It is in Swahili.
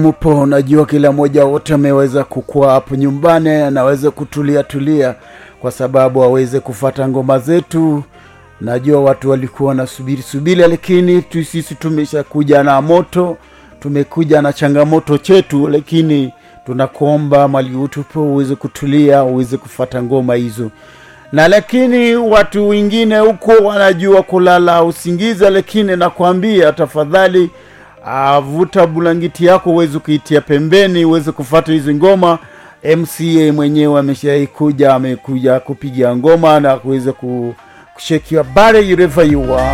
mpo najua kila mmoja wote ameweza kukua hapo nyumbani anaweza kutulia tulia kwa sababu aweze kufata ngoma zetu najua watu walikuwa wanasubiri subiri lakini tu sisi tumeshakuja na moto tumekuja na changamoto chetu lakini tunakuomba mali utupo uweze kutulia uweze kufata ngoma hizo na lakini watu wengine huko wanajua kulala usingiza lakini nakwambia tafadhali uh, vuta bulangiti yako uweze kuitia pembeni uweze kufata hizi ngoma mca mwenyewe ameshaikuja amekuja kupiga ngoma na kuweza ku- kushake your body wherever you are